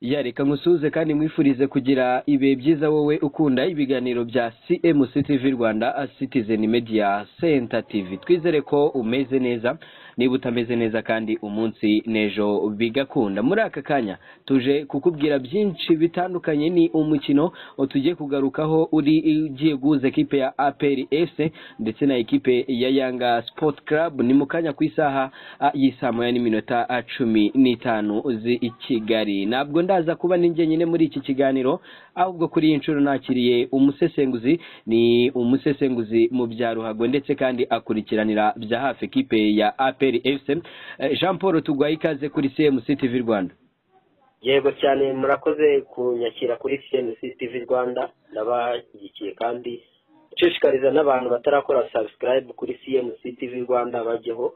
ya reka nkusuhuze kandi mwifurize kugira ibihe byiza wowe ukunda ibiganiro bya CMC TV Rwanda Citizen Media Center TV twizere ko umeze neza niba utameze neza kandi umunsi n'ejo bigakunda muri aka kanya tuje kukubwira byinshi bitandukanye ni umukino tugiye kugarukaho uri ugiye guhuza ekipe ya APR S ndetse na ekipe ya Yanga Sport Club ni mu kanya ku isaha ah, y'isaa moya n'iminota ah, cumi n'itanu zi i Kigali ntabwo ndaza kuba ni jyenyine muri iki kiganiro ahubwo kuri iyi nshuro nakiriye umusesenguzi ni umusesenguzi mu bya ruhago ndetse kandi akurikiranira bya hafi ekipe ya APR FC Eh, Jean Paul tugwaye ikaze kuri CMC TV Rwanda yego cyane murakoze kunyakira kuri cnc tv rwanda ndabashyigikiye kandi nshishikariza n'abantu batarakora subscribe kuri cnc tv rwanda bajyeho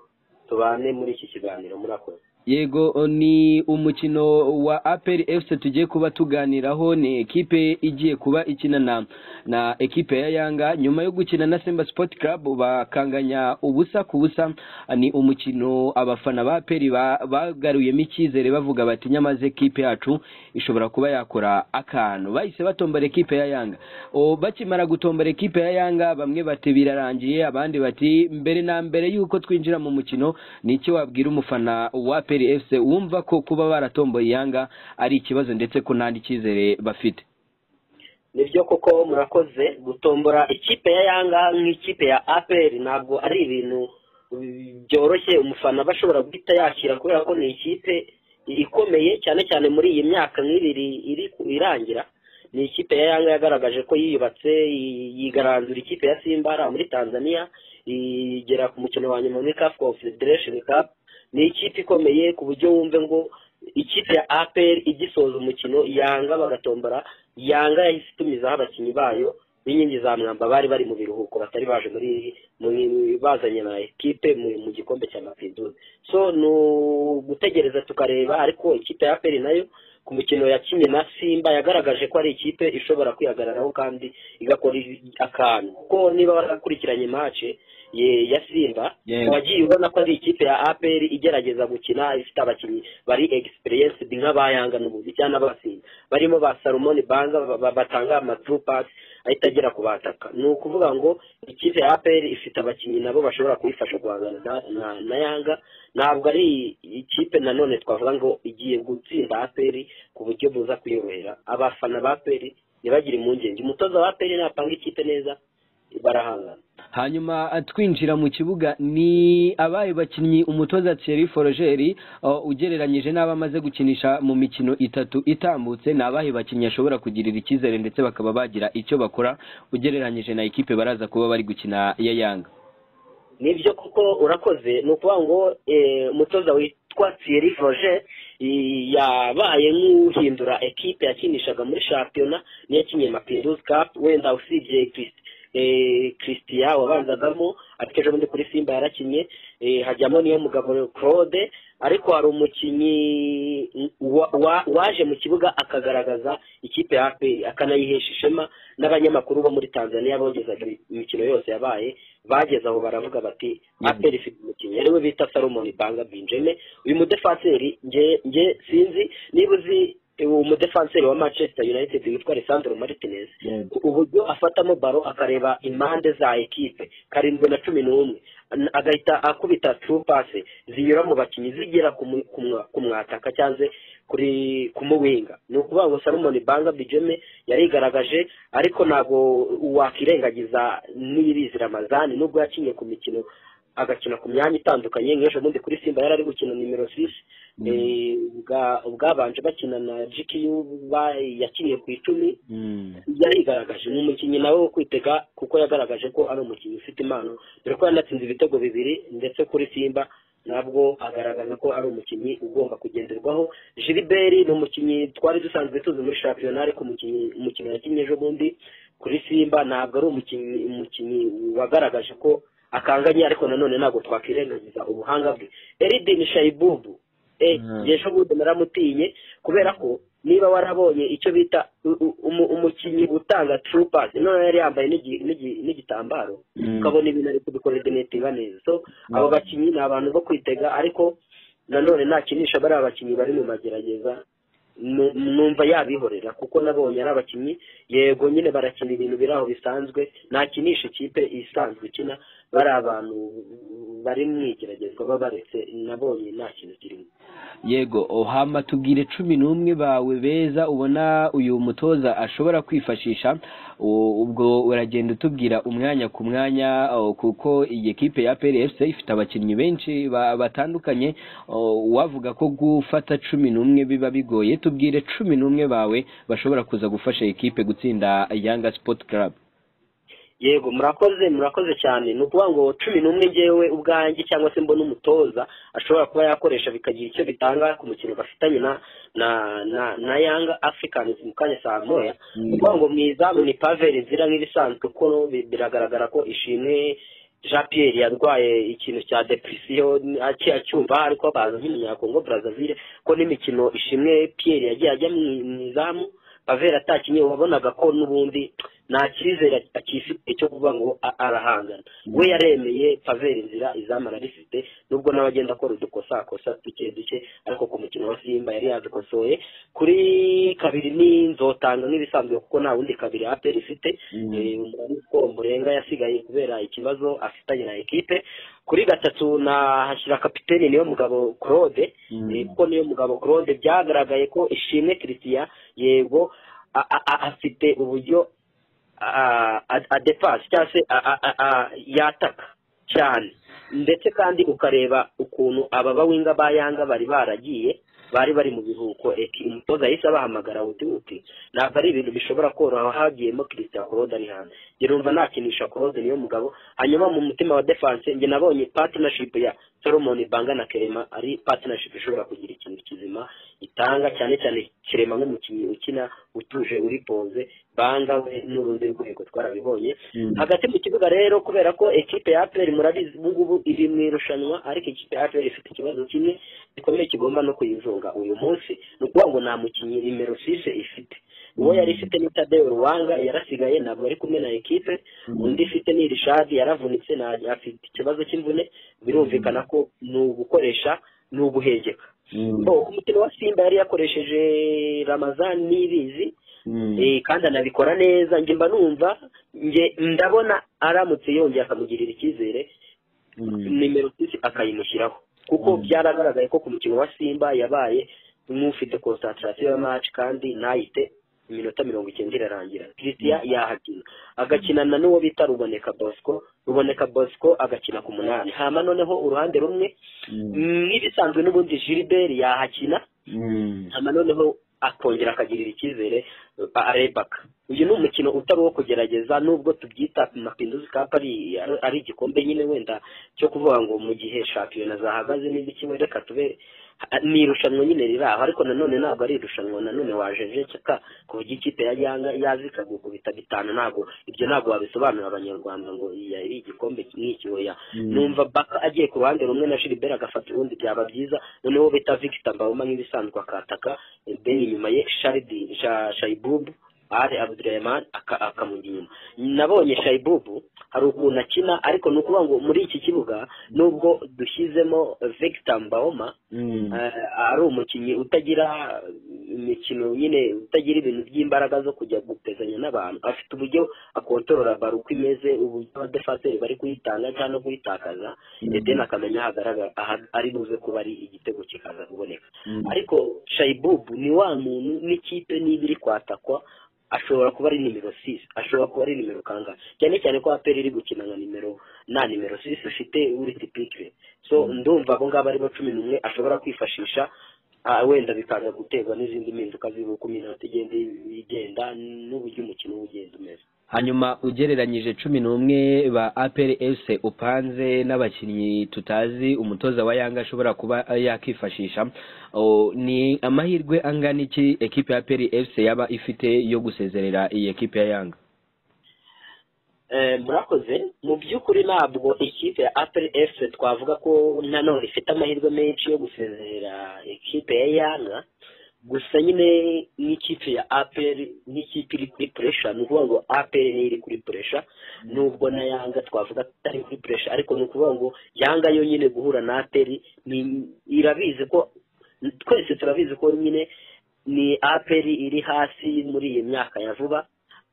tubane muri iki kiganiro murakoze yego o, ni umukino wa APR FC tugiye kuba tuganiraho ni ekipe igiye kuba ikina na na ekipe ya Yanga nyuma yo gukina na Simba Sport Club bakanganya ubusa ku busa ni umukino abafana ba APR ba- bagaruyemo icyizere bavuga bati nyamaze ekipe yacu ishobora kuba yakora akantu bahise batombara ekipe ya Yanga o bakimara gutombara ekipe ya Yanga bamwe bati birarangiye abandi bati mbere na mbere yuko twinjira mu mukino ni iki wabwira umufana wa APR FC wumva ko kuba baratomboye Yanga ari ikibazo ndetse ko nta cyizere bafite nibyo koko murakoze gutombora ikipe ya yanga nk'ikipe ya apr ntabwo ari ibintu bi- byoroshye umufana aba ashobora guhita yakira kubera ko ni ikipe ikomeye cyane cyane muri iyi myaka nk'ibiri iri ku- irangira ni ikipe ya yanga yagaragaje ko yiyubatse yi- yigaranzura ikipe ya simba hariya muri tanzania igera ku mukino wa nyuma muri caf confederation cup ni ikipe ikomeye ku buryo wumve ngo ikipe ya apr igisoza umukino yanga bagatombora yanga yahise itumizaho abakinnyi bayo b'inkingi za mwamba bari bari mu biruhuko batari baje muri muri bazanye na ekipe mu, mu gikombe cya mapidudu so ni ugutegereza tukareba ariko ikipe ya apr nayo ku mukino yakinnye na simba yagaragaje ko ari ikipe ishobora kwihagararaho kandi igakora akantu kuko niba warakurikiranye mace ye- ya simba Yego. wagiye ubona ko ari ikipe ya apr igerageza gukina ifite abakinnyi bari experienced nk'abayanga n'ubuzi cyangwa abasinda barimo ba salomoni banza ba- ba- batanga amatru pass ahita agera ku bataka ni ukuvuga ngo ikipe ya apr ifite abakinnyi nabo bashobora kuyifasha guhangana na- na- na yanga ntabwo ari ikipe nanone twavuga ngo igiye gutsinda apr ku buryo buza kuyobera abafana ba apr ntibagire impungenge umutoza wa apr napanga ikipe neza barahangana hanyuma ah, twinjira mu kibuga ni abaye bakinnyi umutoza Thierry Forogeri ah, ugereranyije n'abo amaze gukinisha mu mikino itatu itambutse ni abahe bakinnyi ashobora kugirira icyizere ndetse bakaba bagira icyo bakora ugereranyije na ekipe baraza kuba bari gukina ya Yanga nibyo kuko urakoze ni ukuvuga ngo eh, umutoza witwa thierry roger i- yabaye nk'uhindura ekipe yakinishaga muri shampiyona niyo yakinnye mapinduzi cup wenda usibye Christ- eh, christian wabanzagamo ariko ejo bundi kuri simba yarakinnye eh, hajyamo niyo mugabo claude ariko hari umukinnyi wa- wa- waje mu kibuga akagaragaza ikipe ya aperi akanayihesha ishema n'abanyamakuru bo muri tanzania bogezaga imikino yose yabaye bageze aho baravuga bati Mhm. aperi ifite umukinnyi ariwe bita salomoni banga binjeme uyu mudefanseri nge nge sinzi niba uzi uwo mudefanseri wa manchester united witwa alessandro martinez uburyo afatamo baro akareba impande za ekipe karindwi na cumi n'umwe An- agahita akubita trupase zinyura mu bakinnyi zigera ku mu- ku mwa- ku mwataka cyangwa se kuri ku muwinga ni ukuvuga ngo salomon banga bijeme yarigaragaje ariko ntabwo wakwirengagiza n'irizi ramazani nubwo yakinye ku mikino agakina ku myanya itandukanye nk'ejo bundi kuri simba yari ari gukina nimero sisi Mm. Eh, ubwa- ubwabanje bakina na gku ba- yakiniye ku icumi Mm. yarigaragaje ni umukinnyi nawe wo kwitega kuko yagaragaje ko ari umukinnyi ufite impano dore ko yanatsinze ibitego bibiri ndetse kuri simba nabwo agaragaza ko ari umukinnyi ugomba kugenderwaho jiliberi ni umukinnyi twari dusanzwe tuzi muri shampiyona ariko umukinnyi umukino yakinnye ejo bundi kuri simba ntabwo ari umukinnyi umukinnyi wagaragaje ko akanganye ariko nanone ntabwo twakwirengagiza ubuhanga bwe eridini shayibubu eh, Mm. ejo bundi naramutinye kubera ko niba warabonye icyo bita u- u- umu- umukinnyi utanga true pass none yari yambaye n'igi- n'igi- n'igitambaro Mm. ukabona ibintu ari kubikoredenetinga neza so Mm. abo bakinnyi ni abantu bo kwitega ariko nanone ntakinisha bariya bakinnyi bari mu magerageza nu- numva yabihorera kuko nabonye ari abakinnyi yego nyine barakina ibintu biri aho bisanzwe nakinisha ikipe isanzwe ikina bari abantu bari mu igeragezwa babaretse nabonye nta kintu kirimo yego ohama tubwire cumi n'umwe bawe beza ubona uyu mutoza ashobora kwifashisha u- ubwo uragenda utubwira umwanya ku mwanya o, kuko iyi kipe ya PLFC ifite abakinnyi benshi ba- batandukanye o, wavuga ko gufata cumi n'umwe biba bigoye tubwire cumi n'umwe bawe bashobora kuza gufasha iyi kipe gutsinda Yanga Sport Club yego murakoze murakoze cyane ni ukuvuga ngo cumi n'umwe ngewe ubwanjye cyangwa se mbona umutoza ashobora kuba yakoresha bikagira icyo bitanga ku mukino bafitanye na na na na yanga africans mu kanya saa moya ni ukuvuga ngo mu izamu ni paveri zira nk'ibisanzwe kuko bi- biragaragara ko ishimwe jean pierre yarwaye ikintu cya depresiyo aki- acyumva ariko baza nk'umunyakongo brazzaville ko n'imikino ishimwe pierre yagiye ajya mu mu izamu paveri atakinnye wabonaga ko n'ubundi nta cyizere akifite cyo kuvuga ngo a- arahangana we yaremeye paveri nzira izamu ararifite nubwo nawe agenda akora udukosakosa duke duke ariko ku mukino wa simba yari yazikosoye kuri kabiri ni nzotanga nk'ibisanzwe kuko nta wundi kabiri aperi ifite Eh, umurani siporo murenga yasigaye kubera ikibazo afitanye na ekipe kuri gatatu nahashyira kapiteni niyo mugabo claude Mm. Eh, kuko niyo mugabo claude byagaragaye ko ishimwe christian yego a- a- a- afite uburyo a- a- adepasi cyangwa se a- a- a- a- yataka cyane ndetse kandi ukareba ukuntu aba bawinga ba yanga bari baragiye bari bari mu biruhuko eki umutoza yahise abahamagara wuti wuti ntabwo ari ibintu bishobora koroha hagiyemo christian claude ari hanze njye numva nakinisha claude niyo mugabo hanyuma mu mutima wa defense njye nabonye partnership ya solomon banga na kerema ari partnership ishobora kugira ikintu kizima itanga cyane cyane kerema nk'umukinnyi ukina utuje uri poze banga we n'urundi rwego twarabibonye hagati mu kibuga rero kubera ko ekipe ya aperi murabizi ubu ngubu iri mu irushanwa ariko ikipe ya aperi ifite ikibazo kimwe gikomeye kigomba no kuyizunga uyu munsi ni ukuvuga ngo nta mukinnyi nimero sise ifite uwo yari ifite ni tadeyo ruwanga yarasigaye ntabwo ari kumwe na ekipe undi ifite ni irishadi yaravunitse nta- afite ikibazo cy'imvune birumvikana ko ni ugukoresha ni uguhegeka So, ku mukino wa simba yari yakoresheje ramazani n'ibizi Eh, kandi anabikora neza njye mba numva njye ndabona aramutse yongeye akamugirira icyizere nimero sisi akayimushyiraho kuko byaragaragaye ko ku mukino wa simba yabaye nk'ufite konsantarasiyo ya maci kandi ntayite iminota mirongo icyenda irarangira christian yahakina agakinana n'uwo bita ruboneka bosco ruboneka bosco agakina ku munani hama noneho uruhande rumwe nk'ibisanzwe n'ubundi gilbert yahakina hanyuma noneho akongera akagirira icyizere uh, arebaka uyu ni umukino utari uwo kugerageza nubwo tubyita mapinduzi cup ari ari igikombe nyine wenda cyo kuvuga ngo mu gihe shampiyona zahagaze n'ibiki we, reka tube ni irushanwa nyine riri aho ariko nanone ntabwo ari irushanwa nanone wajenjeka ku buryo ikipe ya yanga yazika gukubita bitanu ntabwo ibyo ntabwo wabisobanurira abanyarwanda ngo iyi ari igikombe nk'iki oya numva baka agiye ku ruhande rumwe na Gilbert agafata urundi byaba byiza noneho bita Victor Mbawoma nk'ibisanzwe akataka then inyuma ye Sharidi Sha- Shaibubu Ali Abdurrahman aka- akamujya inyuma nabonye Shaibubu hari ukuntu akina ariko ni ukuvuga ngo muri iki kibuga nubwo dushyizemo Victor Mbawoma eh, ari umukinnyi utagira imikino nyine utagira ibintu by'imbaraga zo kujya gutezanya n'abantu afite uburyo akontorora baro uko imeze uburyo abadefaseri bari kuyitanga cyangwa no kuyitakaza ndetse akamenya aho agaragara aha- ari buze kuba ari igitego kikaza kuboneka ariko shayibubu ni wa muntu n'ikipe niba iri kwatakwa ashobora kuba ari nimero sisi ashobora kuba ari nimero kangahe cyane cyane ko aperi iri gukina nka nimero nta nimero sisi ufite uriti pikire so ndumva abo ngabo aribo cumi n'umwe ashobora kwifashisha ah, wenda bikaza guterwa n'izindi mpinduka z'uko uko iminota igenda igenda n'uburyo umukino uba ugenda umeze hanyuma ugereranyije cumi n'umwe ba aperi ese upanze n'abakinnyi tutazi umutoza wa yanga ashobora kuba yakifashisha o, ni amahirwe angana iki ekipe ya aperi ese yaba ifite yo gusezerera iyi ekipe ya yanga Eh, murakoze mu by'ukuri ntabwo ikipe ya aperi efuse twavuga ko nanone ifite amahirwe menshi yo gusezerera ikipe ya yanga gusa nyine n'ikipe ya aperi n'ikipe iri kuri puresha ni ukuvuga ngo aperi niyo iri kuri puresha nubwo na yanga twavuga atari kuri puresha ariko ni ukuvuga ngo yanga yo nyine guhura na aperi ni- irabizi ko twese turabizi ko nyine ni aperi iri hasi muri iyi myaka ya vuba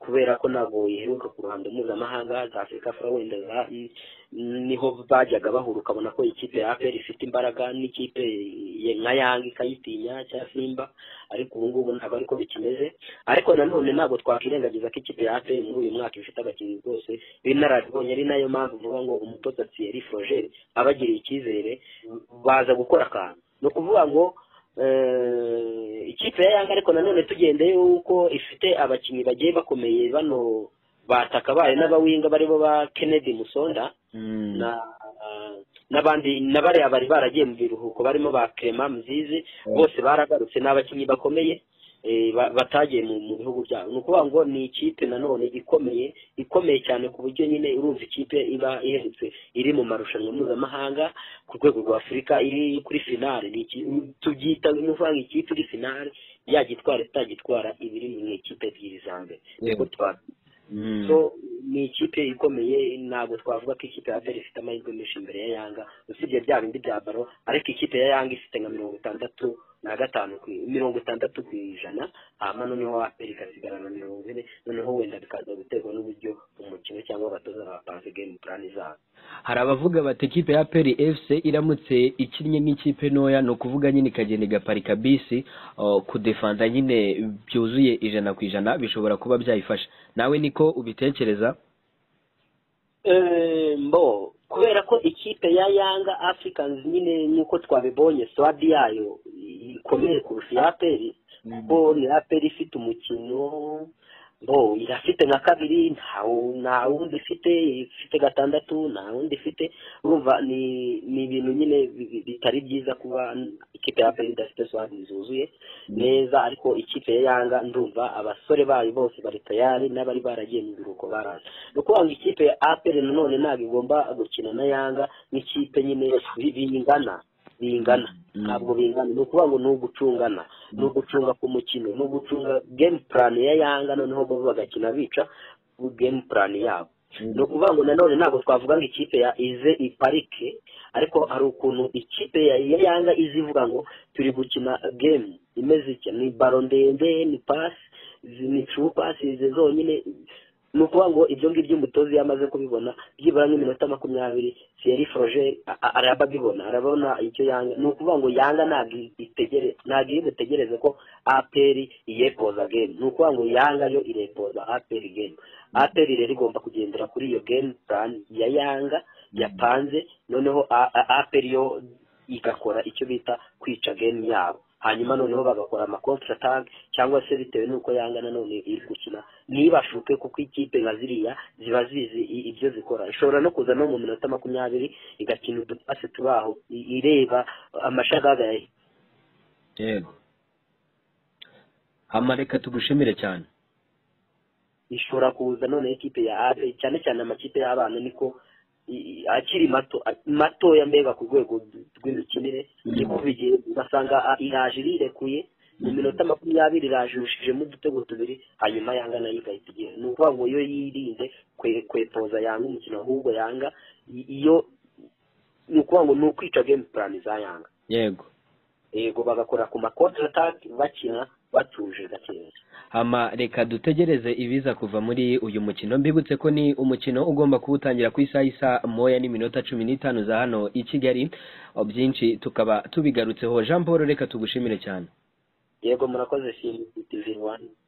kubera ko ntabwo iheruka ku ruhando mpuzamahanga za afurika wenda niho bajyaga bahura ukabona ko ikipe ya aperi ifite imbaraga n'ikipe nka yanga ikayitinya cyangwa simba ariko ubu ngubu ntabwo ariko bikimeze ariko nanone ntabwo twakwirengagiza ko ikipe ya aperi muri uyu mwaka ifite abakinnyi rwose b'inararibonye ari nayo mpamvu uvuga ngo umutoza thierry forogeri aba agiriye icyizere baza gukora akantu ni ukuvuga ngo ikipe ya yanga ariko nanone tugende yuko ifite abakinnyi bagiye bakomeye bano batakabaye n'abawinga baribo ba kennedy musonda n'abandi na bariya bari baragiye mu biruhuko barimo ba clement mzizi bose baragarutse n'abakinnyi bakomeye batagiye mu bihugu byabo ni ukuvuga ngo ni ikipe nanone ikomeye ikomeye cyane ku buryo nyine urumva ikipe iba iherutse iri mu marushanwa mpuzamahanga ku rwego rwa afurika iri kuri finale tubyita nk'uvuga ikipe iri finale yagitwara itagitwara iba iri mu ikipe ebyiri za mbere so ni ikipe ikomeye ntabwo twavuga ko ikipe ya aperi ifite amahirwe menshi imbere ya yanga usibye bya bindi bya baro ariko ikipe ya yanga ifite nka mirongo itandatu na gatanu mirongo itandatu ku ijana hanyuma noneho aperi ikasigarana mirongo ine noneho wenda bikaza guterwa n'uburyo umukino cyangwa abatoza bapanze game plan zabo hari abavuga bati ikipe ya peri efuse iramutse ikinnye nk'ikipe ntoya ni ukuvuga nyine ikagenda igaparika bisi uh, kudefanza nyine byuzuye ijana ku ijana bishobora kuba byayifasha nawe niko ubitekereza Eh, mbo kubera ko ikipe ya yanga africans nyine nk'uko twabibonye swadi yayo ikomeye kurusha iya aperi kuko ni aperi ifite umukino bo irafite nka kabiri ntawu- nta wundi ifite ifite gatandatu nta wundi ifite urumva ni ni ibintu nyine bi- bi- bitari byiza kuba ikipe ya aperi idafite swadi zuzuye neza ariko ikipe ya yanga ndumva abasore bayo bose bari tayari n'abari baragiye mu biruhuko baraza ni ukuvuga ngo ikipe ya aperi nanone ntabwo igomba gukina na yanga nk'ikipe nyine bi- bingana bingana ntabwo bingana ni ukuvuga ngo ni ugucungana ni ugucunga ku mukino ni ugucunga game plan ya yanga noneho bo bagakina bica game plan yabo ni ukuvuga ngo nanone ntabwo twavuga ngo ikipe ya ize iparike ariko hari ukuntu ikipe ya ya yanga izi ivuga ngo turi gukina game imeze itya ni baro ndende ni pasi izi ni turu pasi izi zonyine ni ukuvuga ngo ibyo ngibyo umutoza iyo amaze kubibona byibura nk'iminota makumyabiri thierry froger a- a- araba abibona arabona icyo yanga ni ukuvuga ngo yanga ntabwo itegere ntabwo iri butegereze ko aperi iyepoza game ni ukuvuga ngo yanga yo irepoza aperi game aperi rero igomba kugendera kuri iyo game plan ya yanga yapanze noneho a- a- aperi yo igakora icyo bita kwica game yabo hanyuma noneho bagakora ama contre attack cyangwa se bitewe n'uko yanga nanone iri gukina ntibashuke kuko ikipe nka ziriya ziba zizi i- ibyo zikora ishobora no kuza no mu minota makumyabiri igakina udupasi turi aho i- ireba amashagaga ya- yego hama reka tugushimire cyane ishobora kuza noneho ikipe ya abe cyane cyane amakipe y'abana niko i- i- akiri mato matoya mbega ku rwego rw'imikinire Mhm. niko bigiye ugasanga a- iraje irekuye mu minota makumyabiri irajushijemo udutego tubiri hanyuma yanga nayo igahita igira ni ukuvuga ngo yo yirinze kwe- kwepoza yanga umukino ahubwo yanga i- iyo ni ukuvuga ngo ni ukwica game plan za yanga yego yego bagakora ku makontra attack bakina batuje gakeya hama reka dutegereze ibiza kuva muri uyu mukino mbibutse ko ni umukino ugomba kuwutangira ku isaha isa moya n'iminota cumi n'itanu za hano i kigali byinshi tukaba tubigarutseho jean paul reka tugushimire cyane yego murakoze simu tivi rwanda